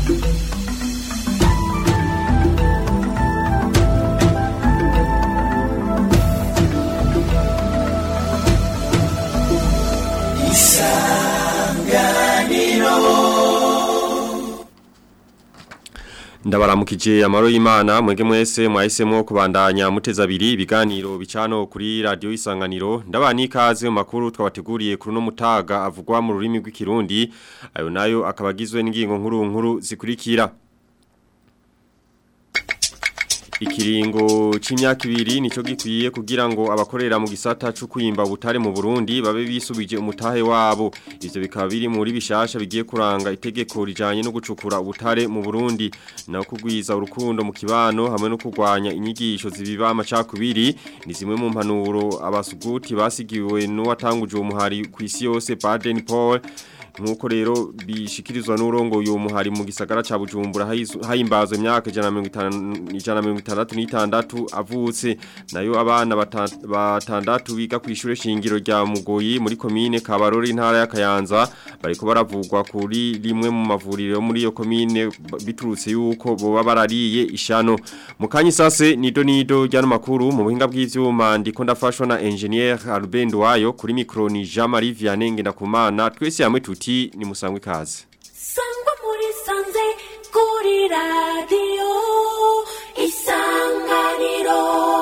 Ndabaramukije amaro y'Imana mwege mwese mwahisemo kubandanya muteza abiri ibiganiro bicano kuri radio isanganiro ndabani ikaze mu makuru twabateguriye kuri no mutaga avugwa mu rurimi rw'ikirundi ayo nayo akabagizwe n'ingingo nkuru nkuru zikurikira Ikiringo c'imyaka ibiri nico gikwiye kugira ngo abakorera mu gisata cyo kwimba butare mu Burundi babe bisubije umutahe wabo ivyo bikaba biri muri bishasha bigiye kuranga itegeko rijanye no gucukura ubutare mu Burundi na kugwiza urukundo mu kibano hamwe no kurwanya inyigisho zibiba amacakubiri ni zimwe mu mpanuro abasuguti basigiwe n'uwatanguje uwo muhari ku isi yose Baden Paul Nkuko rero bishikirizwa n'urongo uyu muhari mu gisagara ca Bujumbura hayimbazwe imyaka 156 avutse nayo abana batandatu biga ku ishure shingiro rya Mugoyi muri commune Kabarore intara ya Kayanza bariko baravugwa kuri rimwe mu mavuriro muri iyo commune biturutse yuko boba barariye ishano mukanyi sase nido nido ryano makuru mu buhinga bw'ivyuma ndiko ndafashwa na engineer Albend wayo kuri micro ni Jean Marie Vianney Ngendakumana twese hamwe tuti ni musangwe kazi sangwa muri sanze kuri radio isanganiro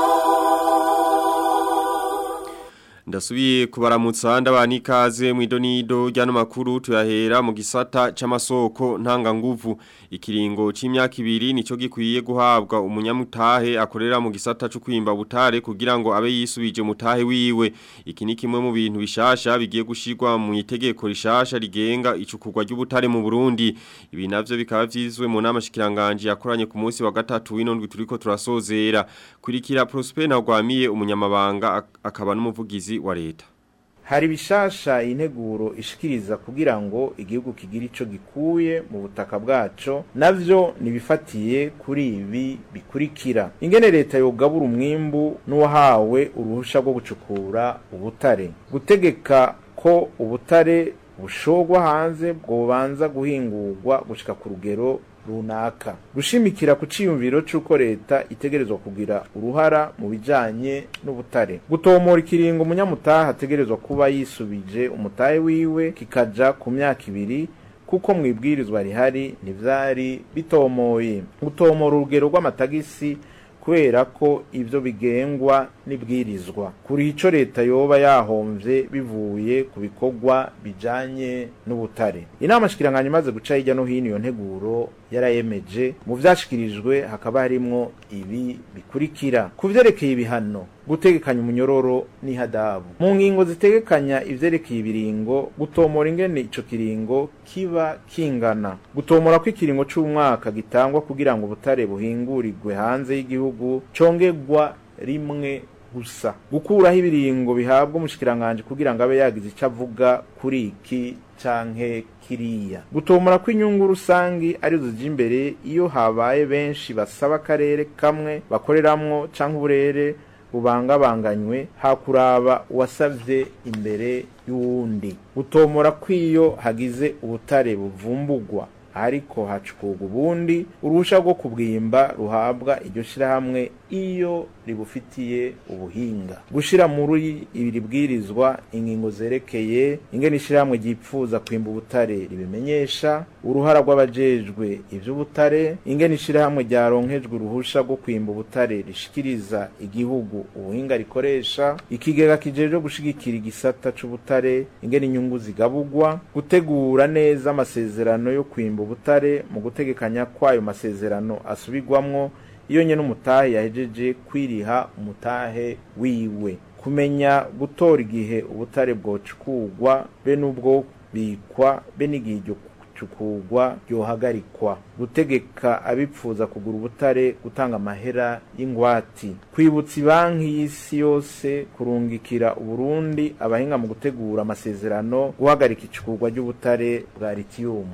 Ndasubiye kubaramutsa ndabani ikaze mu idonido ryano makuru tuyahera mu gisata c'amasoko ntanga nguvu ikiringo c'imyaka ibiri nico gikwiye guhabwa umunyamutahe akorera mu gisata cyo kwimba butare kugira ngo abe yisubije mutahe wiwe iki ni kimwe mu bintu bishasha bigiye gushirwa mu itegeko rishasha rigenga icukurwa ry'ubutare mu Burundi ibi navyo bikaba vyizwe mu nama shikiranganje yakoranye ku munsi wa gatatu w'inondwi turiko turasozera kurikira Prosper Ntagwamiye umunyamabanga akaba n'umuvugizi wa leta hari bishasha integuro ishikiriza kugira ngo igihugu kigira ico gikuye mu butaka bwaco navyo nibifatiye kuri ibi bikurikira ingene leta yogabura umwimbu n'uwahawe uruhusha rwo gucukura ubutare gutegeka ko ubutare bushogwa hanze bwobanza guhingurwa gushika ku rugero runaka gushimikira ku ciyumviro c'uko leta itegerezwa kugira uruhara mu bijanye n'ubutare gutomora ikiringo umunyamutaha ategerezwa kuba yisubije umutahe wiwe kikaja ku myaka ibiri kuko mwibwirizwa rihari ntivyari bitomoye gutomora urugero rw'amatagisi kubera ko ivyo bigengwa n'ibwirizwa kuri ico leta yoba yahomvye bivuye ku bikorwa bijanye n'ubutare inama shikiranganya imaze guca hirya no hino iyo nteguro yarayemeje mu vyashikirijwe hakaba harimwo ibi bikurikira ku vyerekeye ibihano gutegekanya umunyororo n'ihadabu mu ngingo zitegekanya ivyerekeye ibiringo gutomora ingene ico kiringo kiba kingana gutomora ko ikiringo c'umwaka gitangwa kugira ngo ubutare buhingurirwe hanze y'igihugu congerwa rimwe gusa gukuraho ibiringo bihabwa umushikiranganje kugira ngo abe yagize ico avuga kuri iki canke kiriya gutomora ko inyungu rusangi arizo zija imbere iyo habaye benshi basaba akarere kamwe bakoreramwo canke uburere bubangabanganywe hakuraba uwasavye imbere y'uwundi gutomora kw'iyo hagize ubutare buvumbugwa ariko hacukurwa ubundi uruhusha rwo kubwimba ruhabwa iryo shirahamwe iyo ribufitiye ubuhinga gushira muri ibiri bwirizwa ingingo zerekeye ingene ishirahamwe ryipfuza kwimba ubutare ribimenyesha uruhara rw'abajejwe ivy'ubutare ingene ishirahamwe ryaronkejwe uruhusha rwo kwimba ubutare rishikiriza igihugu ubuhinga rikoresha ikigega kijejwe gushigikira igisata c'ubutare ingene inyungu zigabugwa gutegura neza amasezerano yo kwimba ubutare mu gutegekanya kwayo masezerano asubirwamwo iyo nyene umutahe yahejeje kwiriha umutahe wiwe kumenya gutora igihe ubutare bwocukurwa be n'ubwo bikwa be n'igihe iryo cukurwa ryohagarikwa gutegeka abipfuza kugura ubutare gutanga amahera y'ingwati kwibutsa banki y'isi yose kurungikira uburundi abahinga mu gutegura amasezerano guhagarika icukurwa ry'ubutare bwa litiyumu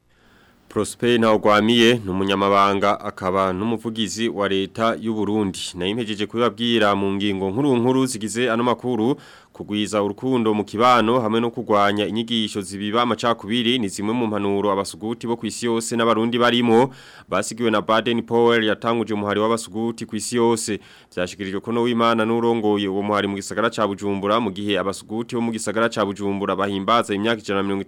Prosper Ntawagwamiye ni umunyamabanga akaba n'umuvugizi wa leta y'u Burundi. Na impejeje kubibabwira mu ngingo nkuru nkuru zigize ano makuru kugwiza urukundo mu kibano hamwe no kugwanya inyigisho zibiba amacakubiri ni zimwe mu mpanuro abasuguti bo kwisi yose n'abarundi barimo basigiwe na Baden Powell yatanguje umuhari w'abasuguti kwisi yose byashikirijwe ko no w'Imana n'urongoye uwo muhari mu gisagara ca Bujumbura mu gihe abasuguti bo mu gisagara ca Bujumbura bahimbaza imyaka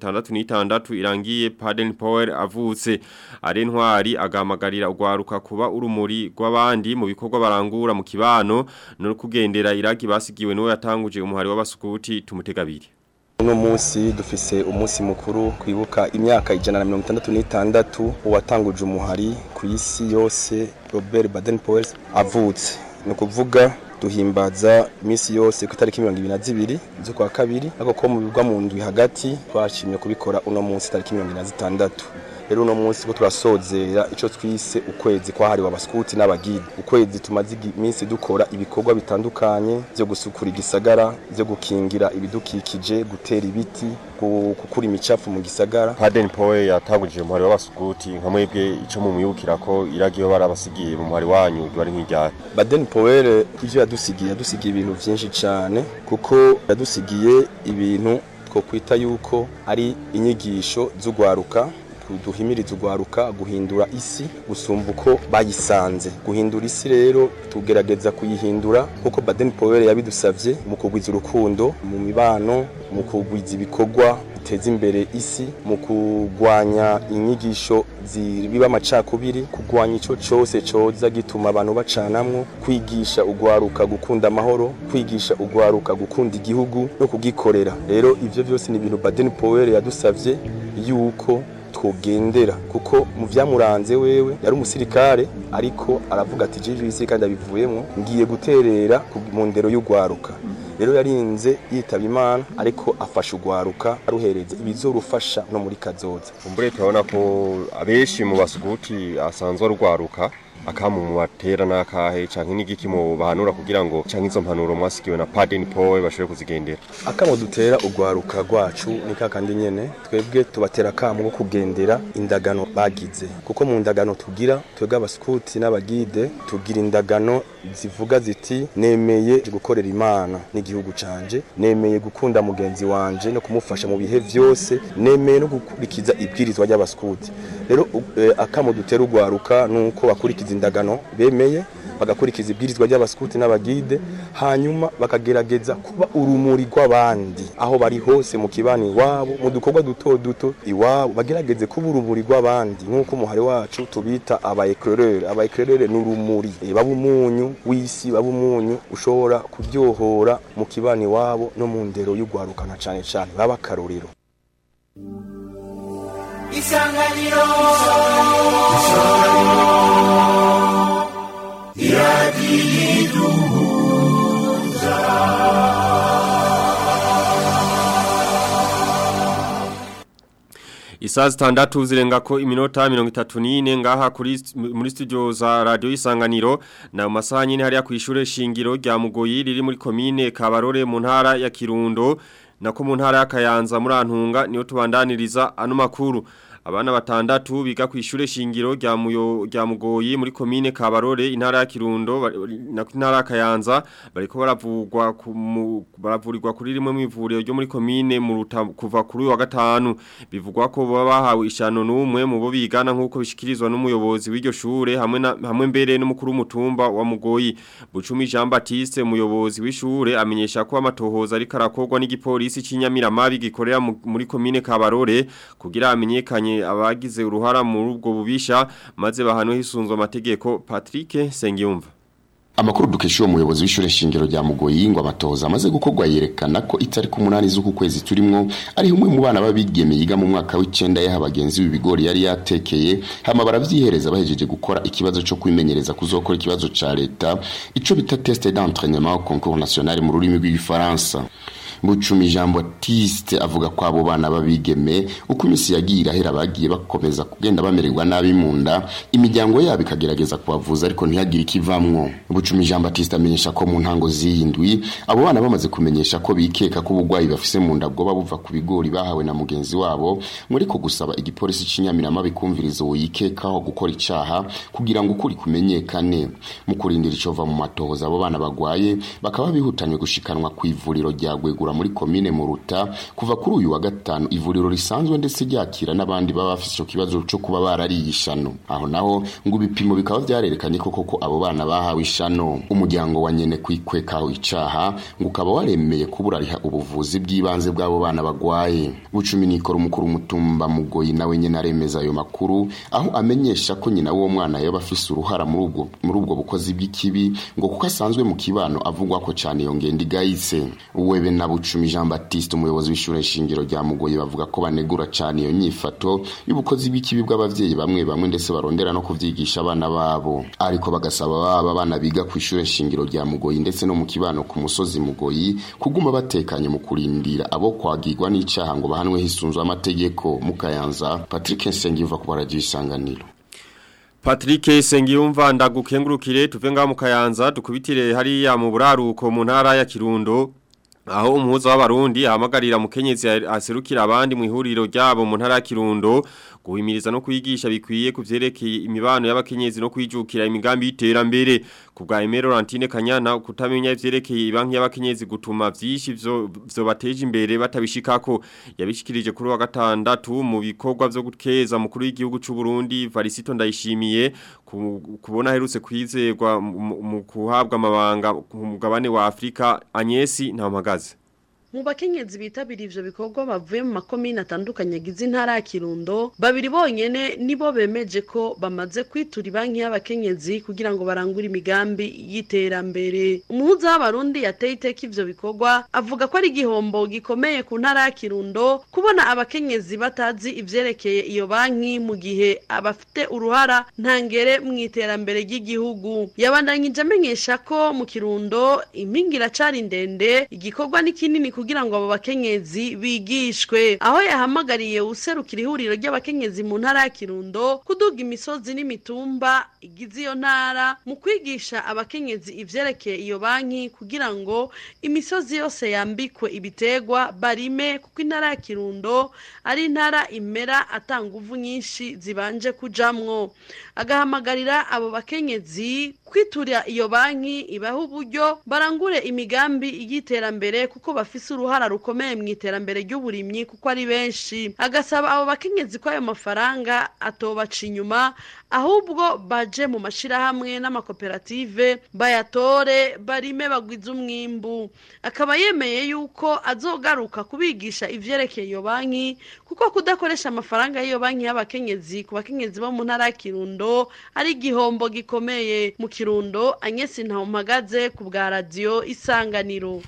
166 irangiye Baden Powell avutse ari ntwari agamagarira ugwaruka kuba urumuri rw'abandi mu bikorwa barangura mu kibano no kugendera iragi basigiwe n'uwo yatanguje umuhari w'abasukuti tumutegabiri uno munsi dufise umunsi mukuru kwibuka imyaka ijana na mirongo itandatu n'itandatu uwatanguje umuhari ku isi yose Robert Baden-Powell avutse ni ukuvuga duhimbaza iminsi yose ku itariki mirongo ibiri na zibiri z'ukwa kabiri ariko ko mu bigwa mu ndwi hagati twashimye kubikora uno munsi itariki mirongo ibiri na zitandatu rero uno munsi ko turasozera ico twise ukwezi kwahariwe abaskuti n'abagide ukwezi tumaze iminsi dukora ibikorwa bitandukanye byo gusukura igisagara byo gukingira ibidukikije gutera ibiti gukura imicafu mu gisagara Baden Powell yatanguje umuhari w'abasukuti nka mwebwe ico mu mwibukira ko iragiyo barabasigiye mu muhari wanyu bari nk'ijyane Baden Powell ivyo yadusigiye yadusigiye ibintu vyinshi cyane kuko yadusigiye ibintu two kwita yuko ari inyigisho z'ugwaruka duhimiriza ugwaruka guhindura isi gusumba uko bayisanze guhindura isi rero tugerageza kuyihindura kuko Baden Powell yabidusavye mu kugwiza urukundo mu mibano mu kugwiza ibikorwa biteza imbere isi mu kugwanya inyigisho zibiba amacakubiri kugwanya ico cose coza gituma abantu bacanamwo kwigisha ugwaruka gukunda amahoro kwigisha ugwaruka gukunda igihugu no kugikorera rero ivyo byose ni ibintu Baden Powell yadusavye yuko twogendera kuko mu vyamuranze wewe yari umusirikare ariko aravuga ati jeje isi kandi abivuyemo ngiye guterera mu ndero y'ugwaruka rero yarinze yitaba imana ariko afasha ugwaruka aruhereza ibizorufasha no muri kazoza umbure turabona ko abenshi mu basuguti asanzwe arugwaruka akamu mu batera nakahe canke n'igiki mu bahanura kugira ngo canke izo mpanuro mwasigiwe na Baden Powell bashobore kuzigendera akamo dutera ugwaruka rwacu ni kakandi nyene twebwe tubatera akamo ko kugendera indagano bagize kuko mu ndagano tugira twebwe abaskuti n'abagide tugira indagano zivuga ziti nemeye gukorera imana n'igihugu canje nemeye gukunda mugenzi wanje no kumufasha mu bihe vyose nemeye no gukurikiza ibwirizwa ry'abaskuti rero eh, akamo dutera ugwaruka nuko bakurikiza indagano bemeye bagakurikiza ibwirizwa ry'abaskuti n'abagide hanyuma bakagerageza kuba urumuri rw'abandi aho bari hose mu kibani iwabo mu dukorwa duto duto iwabo bagerageze kuba urumuri rw'abandi nk'uko umuhari wacu tubita aba eclaireur aba eclaireur ni urumuri e, baba umunyu w'isi baba umunyu ushobora kuryohora mu kibani iwabo no mu ndero y'ugwarukana cane cane baba akarorero isanganiro Isazi tandatu zirenga ko iminota mirongo itatu n'ine ngaha kuri muri studio za radio isanganiro na mu masaha nyine hariya ku ishure shingiro rya Mugoyi riri muri komine Kabarore mu ntara ya Kirundo nako mu ntara ya Kayanza muri Antunga niyo tubandaniriza ano makuru abana batandatu biga ku ishure shingiro rya muyo rya mugoyi muri komine Kabarore intara ya Kirundo na intara ya Kayanza bariko baravugwa baravurirwa kuri rimwe mu ivuriro ryo muri komine mu kuva kuri wa gatanu bivugwa ko baba bahawe ishano numwe mu bo bigana nkuko bishikirizwa n'umuyobozi w'iryo shure hamwe na hamwe mbere n'umukuru w'umutumba wa mugoyi Bucumi Jean Baptiste umuyobozi w'ishure amenyesha ko amatohoza ari karakorwa n'igipolisi cy'inyamiramabi gikorera muri komine Kabarore kugira amenyekanye abagize uruhara muri ubwo bubisha maze bahanwe hisunzwe amategeko Patrick Sengiyumva Amakuru dukesha uwo muyobozi w'ishure shingiro rya Mugoyi ngo amatohoza amaze gukorwa yerekana ko itariki umunani z'uku kwezi turimo ari umwe mu bana babigeme yiga mu mwaka w'icenda yaha abagenzi b'ibigori yari yatekeye hama baravyihereza bahejeje gukora ikibazo cyo kwimenyereza kuzokora ikibazo ca leta ico bita test d'entraînement au concours national mu rurimi rw'igifaransa bucumi Jean Baptiste avuga ko abo bana babigeme uko imisi yagiye irahera bagiye bakomeza kugenda bamererwa nabi mu nda imiryango yabo ikagerageza kubavuza ariko ntihagire ikivamwo bucumi Jean Baptiste amenyesha ko mu ntango z'indwi abo bana bamaze kumenyesha ko bikeka ko ubugwayi bafise mu nda bwoba buva ku bigori bahawe na mugenzi wabo muri ko gusaba igipolisi c'inyamirama bikumviriza uwo yikekaho gukora icaha kugira ngo ukuri kumenyekane mu kurindira icova mu matohoza abo bana bagwaye bakaba bihutanywe gushikanwa ku ivuriro rya Gwegura muri komine Muruta kuva kuri uyu wa gatanu ivuriro risanzwe ndetse ryakira n'abandi baba bafise ico kibazo cyo kuba barariye ishano aho naho ngo ibipimo bikaba vyarerekanye ko koko abo bana bahawe ishano umuryango wa nyene kwikwekaho icaha ngo ukaba waremeye kuburariha ubuvuzi bw'ibanze bw'abo bana bagwaye bucumi nikora umukuru umutumba mugoyi nawe nyene aremeza ayo makuru aho amenyesha ko nyina w'uwo mwana yoba afise uruhara muri ubwo muri ubwo bukozi bw'ikibi ngo kuko asanzwe mu kibano avugwa ko cyane iyo ngendo igayitse webe na bucumi Jean Baptiste umuyobozi w'ishure shingiro rya mugoyi bavuga ko banegura cyane iyo nyifato y'ubukozi bw'ikibi bw'abavyeyi bamwe bamwe ndetse barondera no kuvyigisha abana babo ariko bagasaba baba bana biga ku ishure shingiro rya mugoyi ndetse no mu kibano ku musozi mugoyi kuguma batekanye mu kurindira abo kwagirwa n'icaha ngo bahanwe hisunzwe amategeko mukayanza Patrick Nsengiyuva ku radio isanganiro Patrick Sengiyumva ndagukengurukire tuve ngaho mu Kayanza dukubitire hariya mu buraruko mu ntara ya Kirundo aho umuhuza w'abarundi ahamagarira mukenyezi aserukira abandi mu ihuriro ryabo mu ntara ya Kirundo guhimiriza no kwigisha bikwiye kuvyerekeye imibano y'abakenyezi no kwijukira imigambi y'iterambere ku bwa Aimé Laurentine Kanyana kutamenya ivyerekeye ibanki y'abakenyezi gutuma vyishi vyo vyo bateje imbere batabishikako yabishikirije kuri wa gatandatu mu bikorwa vyo gukeza mukuru w'igihugu c'u Burundi Varisito ndayishimiye kubona herutse kwizerwa mu kuhabwa amabanga ku mugabane wa Afrika Agnesi Ntamagaze mu bakenyezi bitabira ivyo bikorwa bavuye mu makomine atandukanye agize intara ya Kirundo babiri bonyene nibo bemeje ko bamaze kwitura ibanki y'abakenyezi kugira ngo barangure imigambi y'iterambere umuhuza w'abarundi yateye iteka ivyo bikorwa avuga ko ari igihombo gikomeye ku ntara ya Kirundo kubona abakenyezi batazi ivyerekeye iyo banki mu gihe abafite uruhara ntangere mu iterambere ry'igihugu yabandanyije amenyesha ko mu Kirundo impinga iracari ndende igikorwa ni kinini kugira ngo abo bakenyezi bigishwe aho yahamagariye userukira ihuriro ry'abakenyezi mu ntara ya Kirundo kuduga imisozi n'imitumba igize iyo ntara mu kwigisha abakenyezi ivyerekeye iyo banki kugira ngo imisozi yose yambikwe ibitegwa barime kuko intara ya Kirundo ari intara imera atanga uvu nyinshi zibanje kujamwo agahamagarira abo bakenyezi kwitura iyo banki ibaha uburyo barangure imigambi y'iterambere kuko bafise uruhara rukomeye mu iterambere ry'uburimyi kuko ari benshi agasaba abo bakenyezi ko ayo mafaranga atobaca inyuma ahubwo baje mu mashirahamwe n'amakoperative bayatore barime bagwize umwimbu akaba yemeye yuko azogaruka kubigisha ivyerekeye iyo banki kuko kudakoresha amafaranga y'iyo banki y'abakenyezi ku bakenyezi bo mu ntara ya Kirundo ari igihombo gikomeye mu Kirundo Agnes Ntawumpagaze ku bwa radio Isanganiro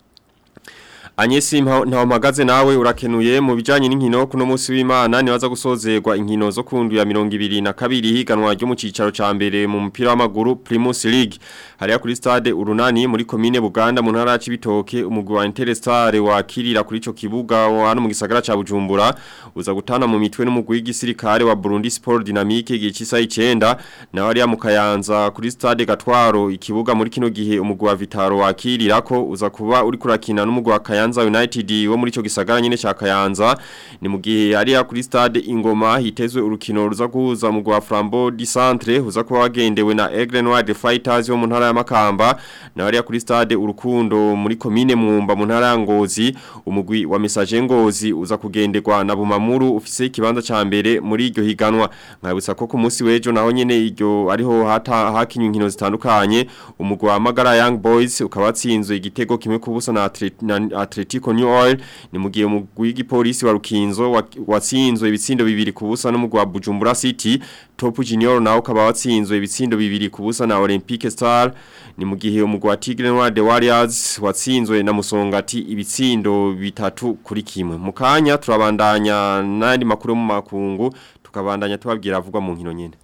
Anyesi ntawamagaze nawe urakenuye mu bijanye n'inkino kuno musi w'Imana nibaza gusozerwa inkino zo kundu ya 22 higanwa ryo mu cicaro ca mbere mu mupira w'amaguru Primus League hariya kuri stade Urunani muri commune Buganda mu ntara y'Ibitoke umugwi wa Interstar wakirira kuri ico kibuga hano mu gisagara ca Bujumbura uza gutana mu mitwe n'umugwi w'igisirikare wa Burundi Sport Dynamique gihe cisa 9 na hariya mu Kayanza kuri stade Gatwaro ikibuga muri kino gihe umugwi wa Vitaro wakirira ko uza kuba uri kurakina n'umugwi wa Kayanza Kayanza United wo muri ico gisagara nyene ca Kayanza ni mu gihe ari kuri stade Ingoma hitezwe urukino ruza guhuza mu gwa Flambeau du Centre uza kuba wagendewe na Aigle Noir de Fighters wo mu ntara ya Makamba na ari kuri stade Urukundo muri commune Mwumba mu ntara ya Ngozi umugwi wa Message Ngozi uza kugenderwa na Bumamuru ufise ikibanza ca mbere muri iryo higanwa nkabutsa ko ku munsi wejo naho nyene iryo ariho hata hakinywa inkino zitandukanye umugwi wa Magara Young Boys ukaba watsinzwe igitego kimwe kubusa na, na Atletico New Oil ni mugiye mu w'igipolisi wa Rukinzo watsinzwe ibitsindo bibiri kubusa no mu gwa Bujumbura City Top Junior nawo ukaba watsinzwe ibitsindo bibiri kubusa na Olympique Star ni mu gihe umugwi wa Tigre Noir de Warriors watsinzwe na Musongati ibitsindo bitatu kuri kimwe mu kanya turabandanya n'andi makuru mu makungu tukabandanya tubabwira avugwa mu nkino nyene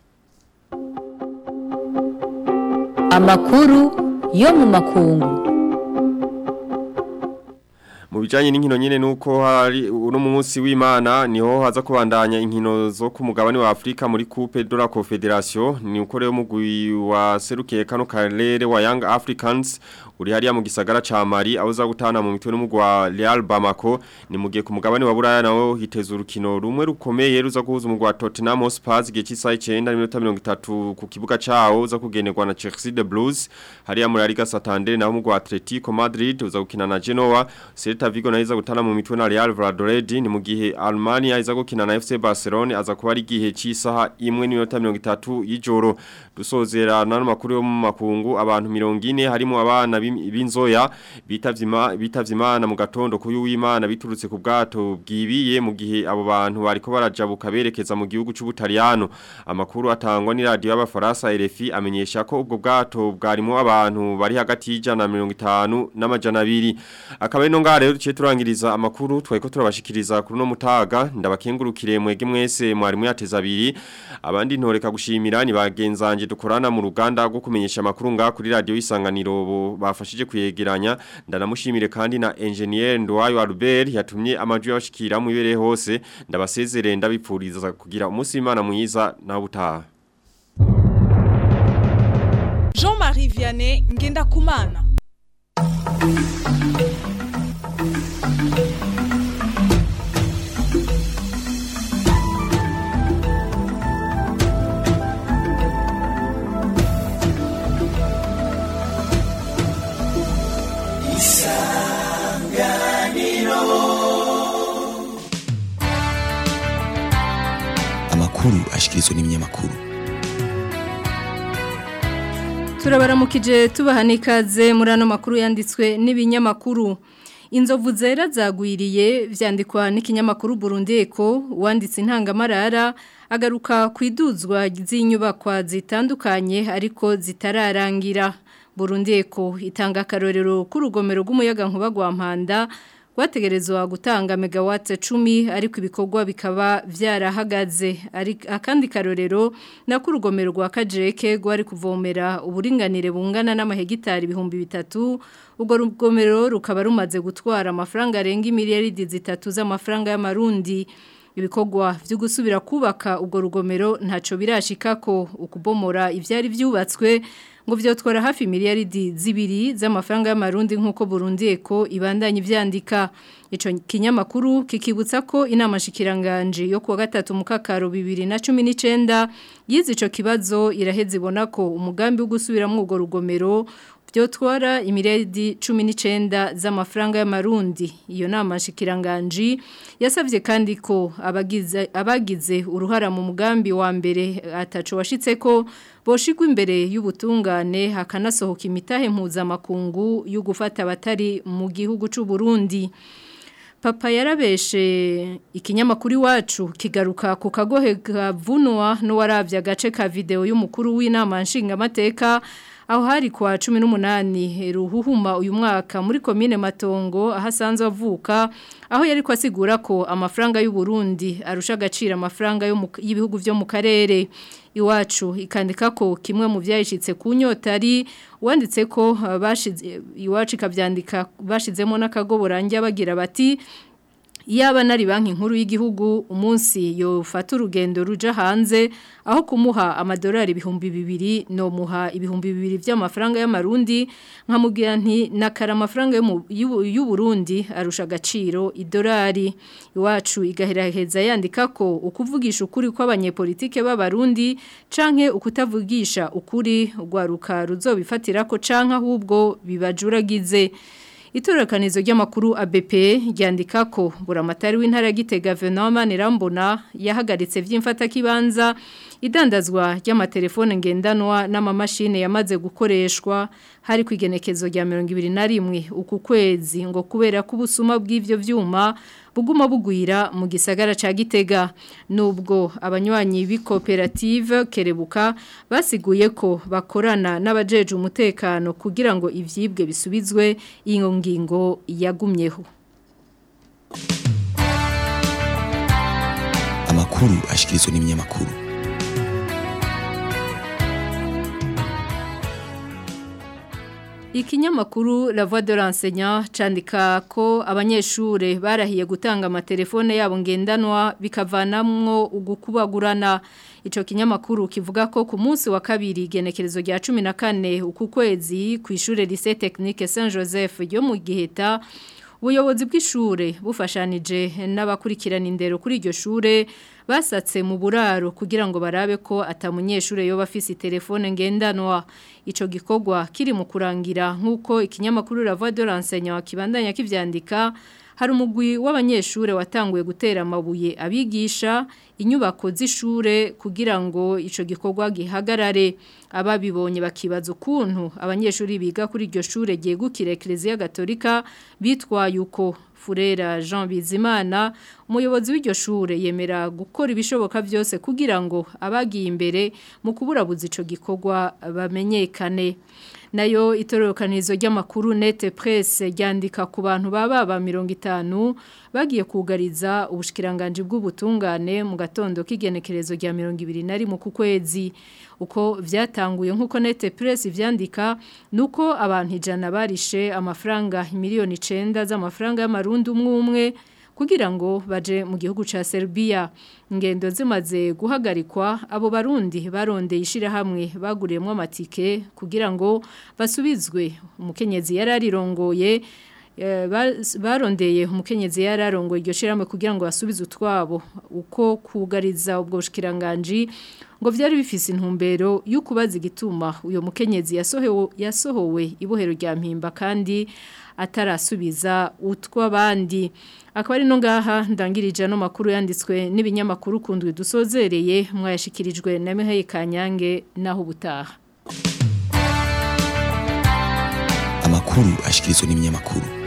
Amakuru yo mu makungu mu bijanye n'inkino nyene nuko hari uno munsi w'Imana niho haza kubandanya inkino zo ku mugabane wa Afrika muri Coupe de la Confederation ni uko rero mugwi wa serukiye kano karere wa Young Africans uri hariya mu gisagara ca Mali aho za gutana mu mitwe n'umugwa Real Bamako ni mugiye ku mugabane wa Buraya nawo hiteze urukino rumwe rukomeye ruza guhuza umugwa Tottenham Hotspur igihe cy'isaha 9 n'iminota 30 ku kibuga cawo uza kugenerwa na Chelsea the Blues hariya muri Liga Santander naho umugwa Atletico Madrid uza gukina na Genoa Celta Vigo nayo iza gutana mu mitwe na Real Valladolid ni mu gihe Almania iza gukina na FC Barcelona aza kuba ari gihe cy'isaha 1 n'iminota 30 y'ijoro dusozera nano makuru yo mu makungu abantu 40 harimo abana b'inzoya bitavye imana mu gatondo kuyu w'imana biturutse ku bwato bwibiye mu gihe abo bantu bariko barajabuka berekeza mu gihugu c'ubutaliyano amakuru atangwa ni radio y'abafaransa RFI amenyesha ko ubwo bwato bwarimo abantu bari hagati y'ijana na mirongo itanu n'amajana abiri akaba ino ngaha rero duciye turangiriza amakuru twari turabashikiriza kuri no mutaga ndabakengurukire mwege mwese mwarimu yateza abiri abandi ntoreka gushimira ni bagenzanje dukorana mu ruganda rwo kumenyesha amakuru ngaha kuri radio y'isanganiro bafashije kuyegeranya ndanamushimire kandi na engineer Ndwayo Albert yatumye amajwi yabashikira mu ibere hose ndabasezerere ndabipfuriza kugira umunsi w'Imana mwiza na butaha Jean-Marie Vianney ngenda kumana amakuru ashikirizwa n'ibinyamakuru turabaramukije tubaha n'ikaze muri ano makuru yanditswe n'ibinyamakuru inzovu zera zagwiriye vyandikwa n'ikinyamakuru Burundi Eko wanditse intangamarara agaruka ku iduzwa z'inyubakwa zitandukanye ariko zitararangira Burundi Eko itanga akarorero k'urugomero rw'umuyaga nkuba gwa Mpanda rwategerezwa gutanga megawatts 10 ariko ibikorwa bikaba vyarahagaze ari akandi karorero na kurugomero rwa Kajeke rwari kuvomera uburinganire bungana n'amahegitari ibihumbi bitatu ubwo rugomero rukaba rumaze gutwara amafaranga arenga miliyaridi zitatu z'amafaranga y'amarundi ibikorwa byo gusubira kubaka ubwo rugomero ntaco birashikako ukubomora ivyari vyubatswe ngo vyotwara hafi miliyaridi zibiri z'amafaranga y'amarundi nk'uko Burundi eko ibandanye ivyandika ico kinyamakuru kikibutsa ko inama shikiranganje yo kuwa gatatu mu kakaro 2019 yize ico kibazo iraheze ibona ko umugambi wo gusubiramwo urwo rugomero byotwara imiredi 19 z'amafaranga y'amarundi iyo nama shikiranganje yasavye kandi ko abagize abagize uruhara mu mugambi wa mbere ataco washitse ko boshigwa imbere y'ubutungane hakanasohoka imitahe mpuzamakungu yo gufata abatari mu gihugu c'u Burundi Papa yarabeshe ikinyamakuru iwacu kigaruka ku kagohe kavunwa n'uwaravye agace ka video y'umukuru w'inama nshingamateka aho hari kwa 18 ruhuhuma uyu mwaka muri komine Matongo ahasanzwe avuka aho yari kwasigura ko amafaranga y'u Burundi arusha agaciro amafaranga y'ibihugu byo mu karere iwacu ikandika ko kimwe mu byayishitse ku nyota ari wanditse ko bashize iwacu ikabyandika bashizemo n'akagoborange bagira bati Iyaba nari banki nkuru y'igihugu umunsi yofata urugendo ruja hanze aho kumuha amadolari ibihumbi bibiri no muha ibihumbi bibiri by'amafaranga y'amarundi nkamubwira nti nakara amafaranga y'u Burundi arusha agaciro idolari iwacu igaheraheza yandika ko ukuvugisha ukuri kw'abanyepolitike b'abarundi canke ukutavugisha ukuri rwaruka ruzobifatira ko canke ahubwo bibajuragize Itorokanizo ry'amakuru ABP ryandika ko buramatari w'intara gitega Venoma Nirambona yahagaritse vy'imfata kibanza idandazwa ry'amatelefone ngendanwa n'amamashine yamaze gukoreshwa hari kwigenekezo rya 2021 uku kwezi ngo kubera ko ubusuma bw'ivyo vyuma buguma bugwira mu gisagara ca Gitega nubwo abanywanyi b'ikoperative Kerebuka basiguye ko bakorana n'abajeje umutekano kugira ngo ivyibwe bisubizwe iyo ngingo yagumyeho amakuru ashikirizwa n'ibinyamakuru Ikinyamakuru La Voix de l'enseignant candika ko abanyeshure barahiye gutanga amatelefone yabo ngendanwa bikavanamwo ugukubagurana ico kinyamakuru kivuga ko ku munsi wa kabiri genekerezo rya 14 uku kwezi ku ishure Lycée Technique Saint Joseph ryo mu Giheta ubuyobozi bw'ishure bufashanije n'abakurikirana indero kuri iryo shure basatse mu buraro kugira ngo barabe ko atamunyeshure yoba afise telefone ngendanwa ico gikorwa kiri mu kurangira nk'uko ikinyamakuru La Voix de l'enseignant kibandanya kivyandika hari umugwi w'abanyeshure watanguye gutera amabuye abigisha inyubako z'ishure kugira ngo ico gikorwa gihagarare ababibonye bakibaza ukuntu abanyeshuri biga kuri iryo shure ryegukira Ecclesia Gatolika bitwaye uko Furera Jean Bizimana umuyobozi w'iryo shure yemera gukora ibishoboka byose kugira ngo abagiye imbere mu kuburabuza ico gikorwa bamenyekane nayo itororokanizo ry'amakuru nete presse ryandika ku bantu baba ba 50 bagiye kugariza ubushikiranganje bw'ubutungane mu gatondo k'igenekerezo rya 2021 ku kwezi uko vyatanguye nkuko nete presse vyandika nuko abantu ijana barishe amafaranga miliyoni 9 z'amafaranga y'amarundi umwe umwe kugira ngo baje mu gihugu ca Serbia ingendo zimaze guhagarikwa abo barundi barondeye ishirahamwe baguriyemo amatike kugira ngo basubizwe umukenyezi yararirongoye barondeye umukenyezi yararongoye iryo shirahamwe kugira ngo basubize utwabo uko kugariza ubwo bushikiranganje ngo vyari bifise intumbero yo kubaza igituma uyo mukenyezi yasohewe yasohowe ibohero rya mpimba kandi atarasubiza utw'abandi akaba ari no ngaha ndangirije no makuru yanditswe n'ibinyamakuru kundwe dusozereye mwayashikirijwe na Mihaye Kanyange naho ubutaha amakuru ashikirizwa n'ibinyamakuru